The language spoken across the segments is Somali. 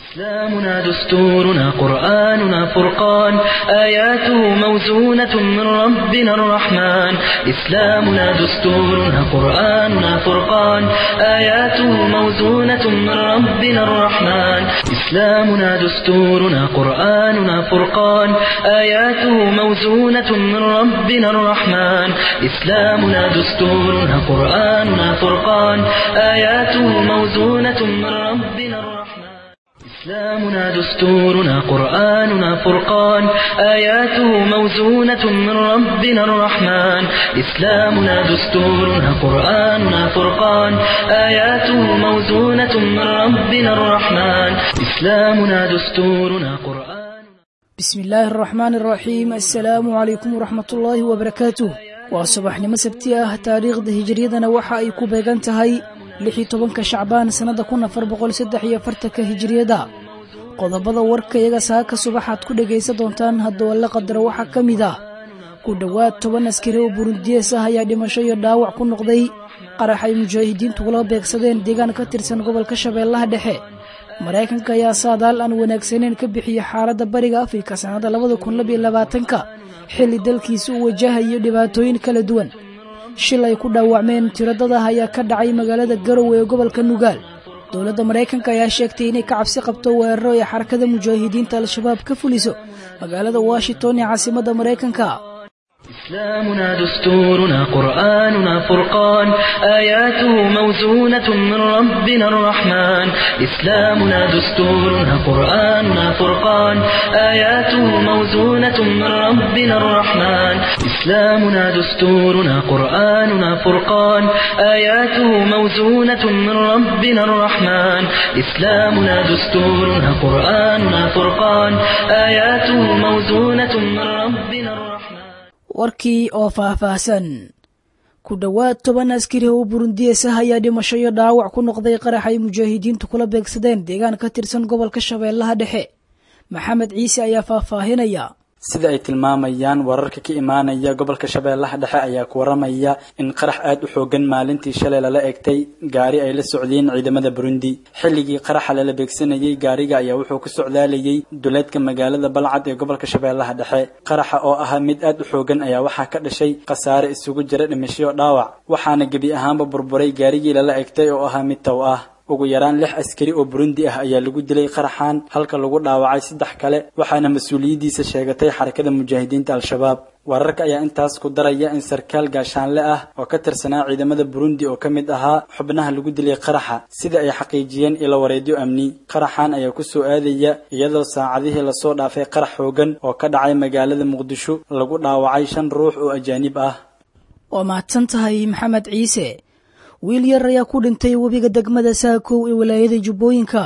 إسلامنا دستورنا قرآننا فرقان آياته موزونة من ربنا الرحمن إسلامنا دستورنا قرآننا فرقان آياته موزونة من ربنا الرحمن إسلامنا دستورنا قرآننا فرقان آياته موزونة من ربنا الرحمن إسلامنا دستورنا قرآننا فرقان آياته موزونة من ربنا الرحمن إسلامنا دستورنا قرآننا فرقان آياته موزونة من ربنا الرحمن إسلامنا دستورنا قرآننا فرقان آياته موزونة من ربنا الرحمن إسلامنا دستورنا قرآن بسم الله الرحمن الرحيم السلام عليكم ورحمة الله وبركاته waa subaxnimo sabti ah taariikhda hijiriyadana waxa ay ku beegan tahay lixii tobanka shacbaan sannada kun afar boqol saddex iyo afartanka hijiriyada qodobada warka iyaga saaka subaxaad ku dhegaysan doontaan haddoo la qadaro waxaa ka mid ah ku dhowaad toban askari oo burundiyees ah ayaa dhimasho iyo dhaawac ku noqday qarax ay mujaahidiintu kula beegsadeen deegaan ka tirsan gobolka shabeellaha dhexe maraykanka ayaa saadaal aan wanaagsaneyn ka bixiyey xaaladda bariga afrika sannada labada kun labiyo labaatanka xilli dalkiisa uu wajahayo dhibaatooyin kala duwan shil ay ku dhaawacmeen tiradadaah ayaa ka dhacay magaalada garowe ee gobolka nugaal dowladda maraykanka ayaa sheegtay inay ka cabsi qabto weeraro ay xarakada mujaahidiinta al-shabaab ka fuliso magaalada washington ee caasimadda maraykanka إسلامنا دستورنا قرآننا فرقان آياته موزونة من ربنا الرحمن إسلامنا دستورنا قرآننا فرقان آياته موزونة من ربنا الرحمن إسلامنا دستورنا قرآننا فرقان آياته موزونة من ربنا الرحمن إسلامنا دستورنا قرآننا فرقان آياته موزونة من ربنا الرحمن warkii oo faahfaahsan ku dhowaad toban askari oo burundiyees ah ayaa dhimasho iyo dhaawac ku noqday qarax ay mujaahidiintu kula beegsadeen deegaan ka tirsan gobolka shabeellaha dhexe maxamed ciise ayaa faahfaahinaya sida ay tilmaamayaan wararka ka imaanaya gobolka shabeellaha dhexe ayaa ku waramaya in qarax aad u xoogan maalintii shalay lala egtay gaari ay la socdeen ciidamada burundi xilligii qaraxa lala beegsanayay gaariga ayaa wuxuu ku socdaalayay duleedka magaalada balcad ee gobolka shabeellaha dhexe qaraxa oo ahaa mid aad u xoogan ayaa waxaa ka dhashay khasaare isugu jira dhimasho dhaawac waxaana gebi ahaanba burburay gaarigii lala egtay oo ahaa mid tow ah ugu yaraan lix askari oo burundi ah ayaa lagu dilay qaraxan halka lagu dhaawacay saddex kale waxaana mas-uuliyaddiisa sheegatay xarakada mujaahidiinta al-shabaab wararka ayaa intaas ku daraya in sarkaal gaashaanle ah oo ka tirsanaa ciidamada burundi oo ka mid ahaa xubnaha lagu dilay qaraxa sida ay xaqiijiyeen ilo wareedyo amni qaraxan ayaa ku soo aadaya iyadoo saacadihii lasoo dhaafay qarax xoogan oo ka dhacay magaalada muqdisho lagu dhaawacay shan ruux oo ajaanib ah waa mahadsan tahay maxamed ciise wiil yar ayaa ku dhintay webiga degmada saakow ee walaayada jubbooyinka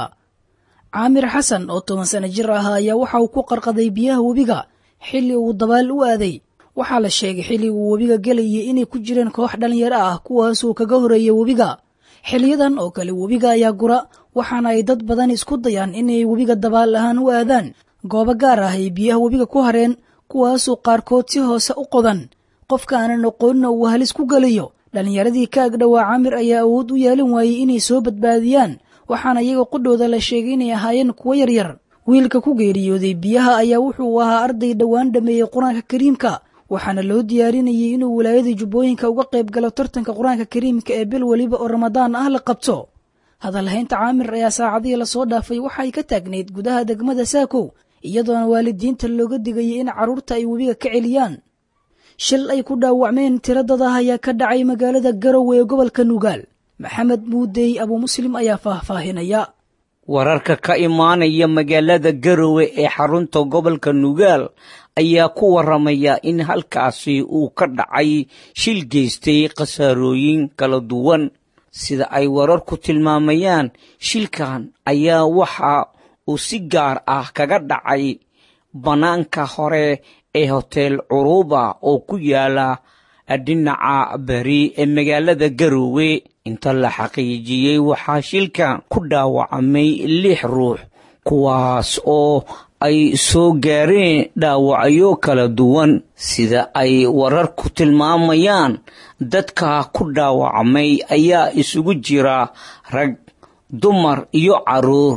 caamir xasan oo toban sano jir ah ayaa waxa uu ku qarqaday biyaha webiga xilli uu dabaal u aaday waxaa la sheegay xilli uu webiga gelayay inay ku jireen koox dhalinyaro ah kuwaasuu kaga horeeyay webiga xiliyadan oo kale webiga ayaa gura waxaana ay dad badan isku dayaan inay webiga dabaal ahaan u aadaan goobo gaar ah ay biyaha webiga ku hareen kuwaasuu qaarkood si hoose u qodan qofka aanan aqoonina uu halis ku gelayo dhallinyaradii ka agdhowaa camir ayaa awood u yeelan waayey inay soo badbaadiyaan waxaana iyaga qudhooda la sheegay inay ahaayeen kuwo yaryar wiilka ku geeriyooday biyaha ayaa wuxuu ahaa arday dhowaan dhameeyey qur-aanka kariimka waxaana loo diyaarinayay inuu wilaayada jubbooyinka uga qayb galo tartanka qur-aanka kariimka ee bil weliba oo ramadaan ah la qabto hadalhaynta caamir ayaa saacadihii lasoo dhaafay waxa ay ka taagnayd gudaha degmada saakow iyadoona waalidiinta looga digayay in carruurta ay webiga ka celiyaan shil ay ku dhaawacmeen tiradadaah ayaa ka dhacay magaalada garowe ee gobolka nugaal maxamed muudey abuu muslim ayaa faahfaahinaya wararka ka imaanaya magaalada garowe ee xarunta gobolka nugaal ayaa ku waramaya in halkaasi uu ka dhacay shil geystay khasaarooyin kala duwan sida ay wararku tilmaamayaan shilkan ayaa waxa uu si gaar ah kaga dhacay bannaanka hore ee hotel curuuba oo ku yaala dhinaca beri ee magaalada garowe inta la xaqiijiyey waxaa shilkan ku dhaawacmay lix ruux kuwaas oo ay soo gaareen dhaawacyo kala duwan sida ay wararku tilmaamayaan dadka ku dhaawacmay ayaa isugu jira rag dumar iyo caruur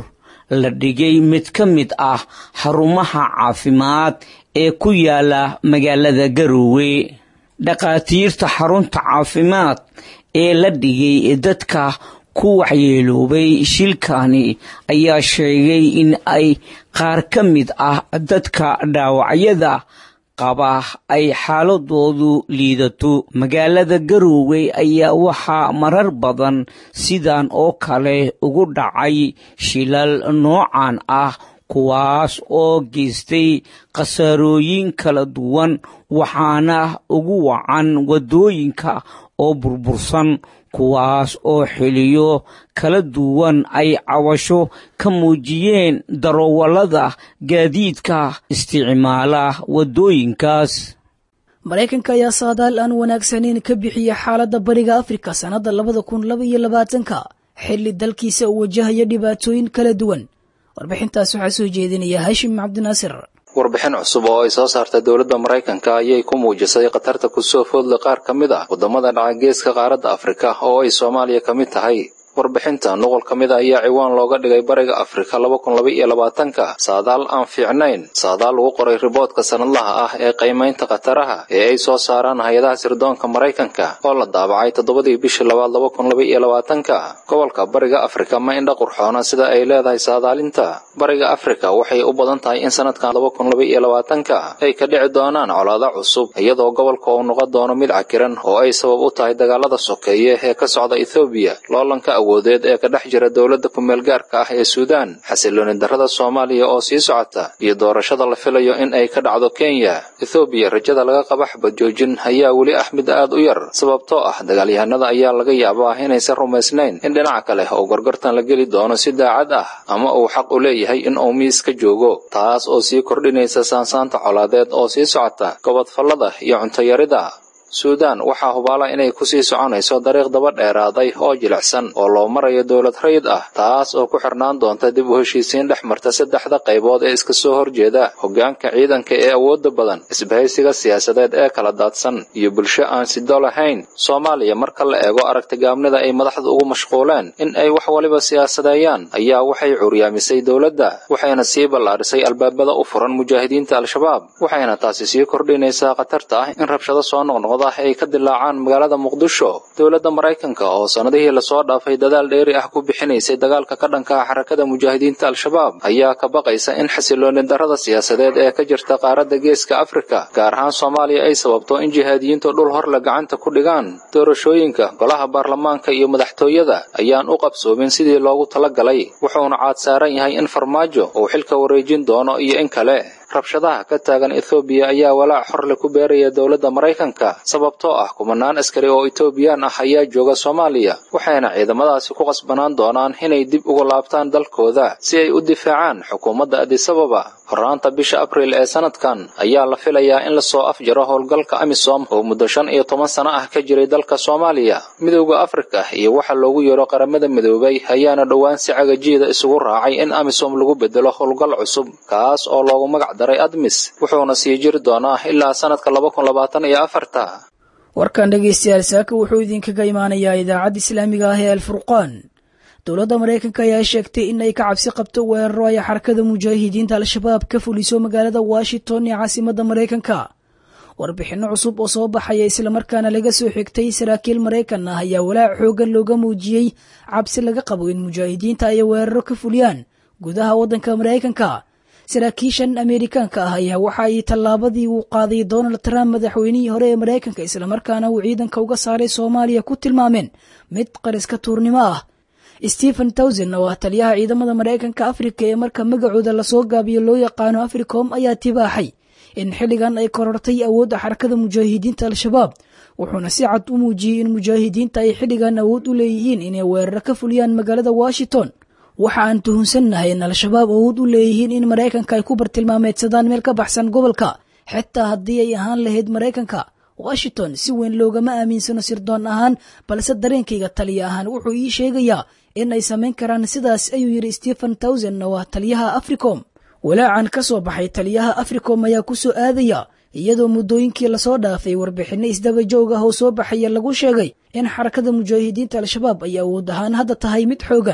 la dhigay mid ka mid ah xarumaha caafimaad ee ku yaala magaalada garoowe dhakhaatiirta xarunta caafimaad ee la dhigay dadka ku waxyeeloobay shilkani ayaa sheegay in ay qaar ka mid ah dadka dhaawacyada qaba ay xaaladoodu liidato magaalada garoowe ayaa waxaa marar badan sidan oo kale ugu dhacay shilal noocan ah kuwaas oo geystay khasaarooyin kala duwan waxaana ugu wacan waddooyinka oo burbursan kuwaas oo xiliyo kala duwan ay cawasho ka muujiyeen darawallada gaadiidka isticmaala waddooyinkaas maraykanka ayaa saadaal aan wanaagsanayn ka bixiya xaaladda bariga afrika sannadda labada kun laba iyo labaatanka xilli dalkiisa uu wajahaya dhibaatooyin kala duwan warbixintaas waxaa soo jeedinaya haashim cabdinaasir warbixin cusub oo ay soo saartay dowladda maraykanka ayay ku muujisay khatarta kusoo foodla qaar ka mid ah waddamada dhaca geeska qaaradda afrika oo ay soomaaliya ka mid tahay warbixinta nuqul ka mid a ayaa ciwaan looga dhigay bariga afrika laba kun laba iyo labaatanka saadaal aan fiicnayn saadaal lagu qoray riboodka sanadlaha ah ee qiimaynta khataraha ee ay soo saaraan hay-adaha sirdoonka maraykanka oo la daabacay toddobadii bishii labaad laba kun laba iyo labaatanka gobolka bariga afrika ma indha qurxoona sida ay leedahay saadaalinta bariga afrika waxay u badan tahay in sanadkan laba kun laba iyo labaatanka ay ka dhici doonaan colaado cusub iyadoo gobolka uu noqon doono mid cakiran oo ay sabab u tahay dagaalada sokeeye ee ka socda ethoobiya loolanka awoodeed ee ka dhex jira dowladda kumeel gaarka ah ee suudaan xasilooni darrada soomaaliya oo sii socota iyo doorashada la filayo in ay ka dhacdo kenya ethoobiya rajada laga qaba xabad joojin ayaa weli ah mid aad u yar sababtoo ah dagaalyahanada ayaa laga yaabaa inaysan rumaysnayn in dhinaca kale oo gorgortan la geli doono si daacad ah ama uu xaq u leeyahay in uu miis ka joogo taas oo sii kordhinaysa saansaanta colaadeed oo sii socota gobodfallada iyo cuntoyarida suudaan waxaa hubaala inay kusii soconayso dariiq daba dheeraaday oo jilicsan oo loo marayo dowlad rayid ah taas oo ku xirnaan doonta dib u heshiisiin dhex marta saddexda qaybood ee iska soo horjeeda hoggaanka ciidanka ee awoodda badan isbahaysiga siyaasadeed ee kala daadsan iyo bulsho aan sido lahayn soomaaliya marka la eego aragtigaabnida ay madaxda ugu mashquuleen in ay wax waliba siyaasadeeyaan ayaa waxay curyaamisay dowladda waxayna sii ballaadhisay albaabada u furan mujaahidiinta al-shabaab waxayna taasi sii kordhinaysaa khatarta ah in rabshado soo noqnoqdo ay ka dilaacaan magaalada muqdisho dowladda maraykanka oo sannadihii lasoo dhaafay dadaal dheeri ah ku bixinaysay dagaalka ka dhanka ah xarakada mujaahidiinta al-shabaab ayaa ka baqaysa in xasilooni darrada siyaasadeed ee ka jirta qaaradda geeska afrika gaar ahaan soomaaliya ay sababto in jihaadiyiintu dhul horle gacanta ku dhigaan doorashooyinka golaha baarlamaanka iyo madaxtooyada ayaan u qabsoomin sidii loogu tala galay wuxuuna caad saaran yahay in farmaajo uu xilka wareejin doono iyo in kale rabshadaha ka taagan ethoobiya ayaa walaac xorle ku beeraya dowladda maraykanka sababtoo ah kumanaan askari oo etoobiyaan ah ayaa jooga soomaaliya waxayna ciidamadaasi ku qasbanaan doonaan inay dib uga laabtaan dalkooda si ay u difaacaan xukuumadda adisababa horraanta bisha abriil ee sanadkan ayaa la filayaa in lasoo afjaro howlgalka amisom oo muddo shan iyo toban sano ah ka jiray dalka soomaaliya midowda afrika iyo waxa loogu yeero qaramada midoobay ayaana dhowaan si cagajiida isugu raacay in amisom lagu bedelo howlgal cusub kaas oo loogu magac daray admis wuxuuna sii jiri doonaa ilaa sanadka laba kun labaatan iyo afarta warkan dhegaystayaal saaka wuxuu idinkaga imaanayaa idaacadda islaamiga ah ee alfurqaan dowladda maraykanka ayaa sheegtay in ay ka cabsi qabto weeraro ay xarakada mujaahidiinta al-shabaab ka fuliso magaalada washington ee caasimadda maraykanka warbixinno cusub oo soo baxaya islamarkaana laga soo xigtay saraakiil maraykan ah ayaa walaac xoogan looga muujiyey cabsi laga qabo in mujaahidiinta ay weeraro ka fuliyaan gudaha waddanka maraykanka saraakiishan ameerikaanka ah ayaa waxa ay tallaabadii uu qaaday donald trump madaxweynihii hore ee maraykanka islamarkaana uu ciidanka uga saaray soomaaliya ku tilmaameen mid qariska tuurnimo ah stephen towson oo ah taliyaha ciidamada maraykanka afrika ee marka magacooda lasoo gaabiyo loo yaqaano africom ayaa tibaaxay in xilligan ay korortay awoodda xarakada mujaahidiinta al-shabaab wuxuuna si cad u muujiyey in mujaahidiinta ay xilligan awood u leeyihiin inay weeraro ka fuliyaan magaalada washington waxa aan tuhunsannahay in al-shabaab awood u leeyihiin in maraykanka ay ku bartilmaameedsadaan meel ka baxsan gobolka xitaa haddii ay ahaan lahayd maraykanka washington si weyn loogama aaminsano sirdoon ahaan balse dareenkayga taliya ahaan wuxuu ii sheegayaa in ay samayn karaan sidaas ayuu yidhi stephen towson oo ah taliyaha africom walaacan ka soo baxay taliyaha africom ayaa ku soo aadaya iyadoo muddooyinkii lasoo dhaafay warbixinno isdaba joog ah oo soo baxaya lagu sheegay in xarakada mujaahidiinta al-shabaab ay awood ahaan hadda tahay mid xoogan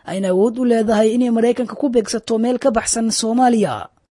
ayna awood u leedahay inay maraykanka ku beegsato meel ka baxsan soomaaliya